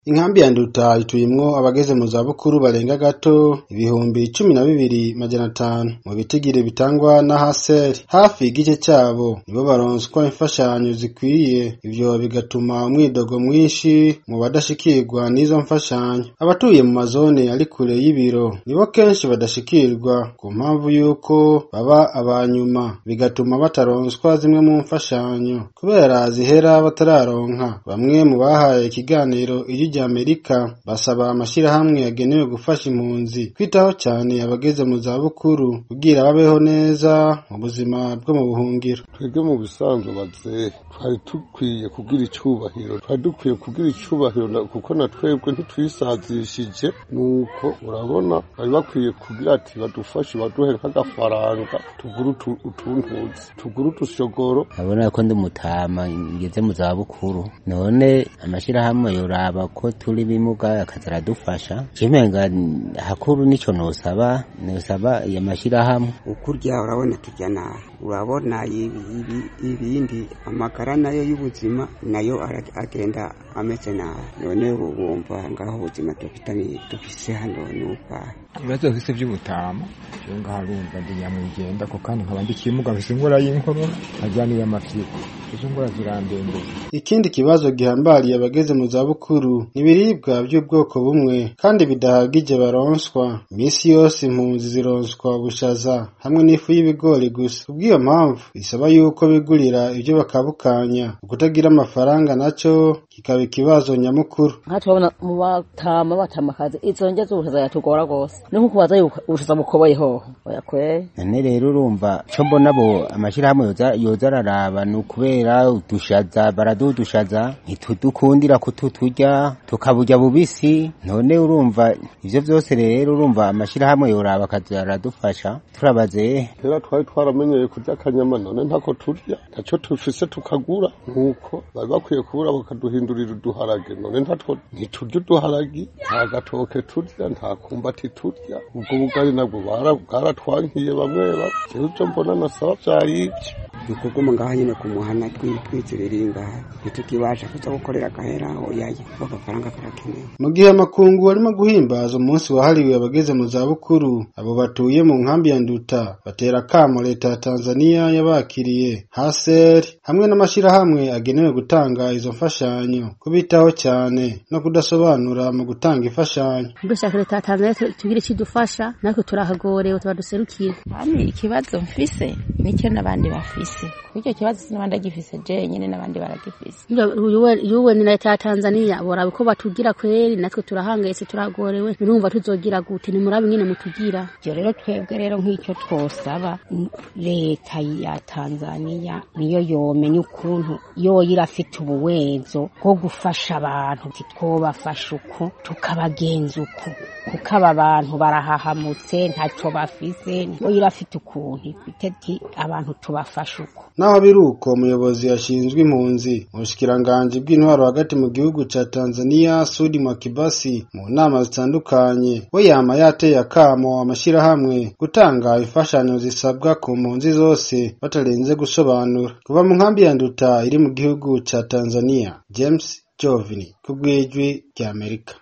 Inkambi ya Nduta ituyemwo abageze mu zabukuru barenga gato ibihumbi cumi na bibiri majana atanu mu bitigiri bitangwa na HCR hafi igice cabo nibo baronswa imfashanyo zikwiye ivyo bigatuma umwidogo mwinshi mu badashikirwa n'izo mfashanyo abatuye mu mazone ari kure y'ibiro nibo kenshi badashikirwa ku mpamvu yuko baba abanyuma bigatuma bataronswa zimwe mu mfashanyo kubera zihera batararonka bamwe mu bahaye ikiganiro ijwi rya Amerika basaba amashirahamwe yagenewe gufasha impunzi kwitaho cyane abageze mu zabukuru kugira babeho neza mu buzima bwo mu buhungiro twebwe mu bisanzwe bazehe twari dukwiye kugira icubahiro twari dukwiye kugira icubahiro na- kuko na twebwe ntitwisazishije nuko urabona bari bakwiye kugira ati badufashe baduhe nk'agafaranga tugure utu- utuntuzi tugure utushogoro abona ko ndi mutama ngeze mu zabukuru none amashirahamwe yoraba ko turi bimuga akaza aradufasha cimenga hakuru nico nosaba nosaba ya mashirahamwe ukurya urabona turya nabi urabona ibi- ibi- ibindi amagara nayo y'ubuzima nayo ara- agenda ameze nabi none wumva ngaho ubuzima dufitanye dufise hano nubahe ibibazo bifise vy'ubutama jewe ngaha urumva ndi nyamwigenda ko kandi nkaba ndi kimuga mfise ingwara y'inkorora nkagira n'iy'amafyigo izo ngwara zirandembeye ikindi kibazo gihambariye abageze mu zabukuru ni ibiribwa by'ubwoko bumwe kandi bidahagije baronswa iminsi yose impunzi zironswa ubushaza hamwe n'ifu y'ibigori gusa kubw'iyo mpamvu bisaba yuko bigurira ibyo bakabukanya ukutagira amafaranga naco kikaba ikibazo nyamukuru nka turabona mu batama batamakazi izo ndya z'ubushaza yatugora rwose ni nko kubaza yuko ubushaza bukoboye hoho oya kweri none rero urumva co mbona bo amashirahamwe yoza yoza araraba ni ukubera udushaza baradudushaza ntitudukundira kututurya tukaburya bubisi none urumva ivyo vyose rero urumva amashirahamwe yoraba akaza aradufasha turabaze kera twari twaramenyeye kurya akanyama none ntako turya ntaco tufise tukagura nuko bari bakwiye kubura bakaduhindurira uduharage none ntatwo ntiturya uduharagi nta gatoke turya nta kumbati turya ubwo bugari nabwo bara- bwaratwankiye bamwe bamwe jewe ivyo mbona nasaba vyari ivyo dukuguma ngaho nyine ku muhana twizibiri ngaha ntitukibasha kuza gukorera agahera oyaye agafaranga karakenewe mu gihe amakungu arimo guhimbaza umunsi wahariwe abageze mu zabukuru abo batuye mu nkambi ya nduta batera akamo leta ya tanzaniya yabakiriye haser hamwe n'amashirahamwe agenewe gutanga izo mfashanyo kubitaho cyane no kudasobanura mu gutanga imfashanyo dushaka leta ya tanzania tu- tugire ikidufasha natwe turahagorewe tubaduserukire Hami ikibazo mfise nicyo n'abandi bafise kuko icyo kibazo sinabandi agifise jenyine n'abandi baragifise yuwe ni leta ya tanzania boraba uko batugira kweri natwe turahangayitse turagorewe nurumva tuzogira gute nimurabe nyine mutugira ibyo rero twebwe rero nk'icyo twosaba n- leta ya tanzaniya niyo yomenya ukuntu yoyo irafite ubuwezo bwo gufasha abantu titwobafasha uku tukabagenza uku kuko aba bantu barahahamutse ntacyo bafise yoyo irafite ukuntu ifite ati abantu tubafasha uku naho biri uko umuyobozi ashinzwe impunzi mu bushikiranganji bw'intwaro hagati mu gihugu ca tanzaniya sudi makibasi mu nama zitandukanye we yama yateye akamo amashirahamwe gutanga imfashanyo zisabwa ku mpunzi zose batarenze gusobanura kuva mu nkambi ya nduta iri mu gihugu ca tanzaniya james jovini ku bw'ijwi ry'amerika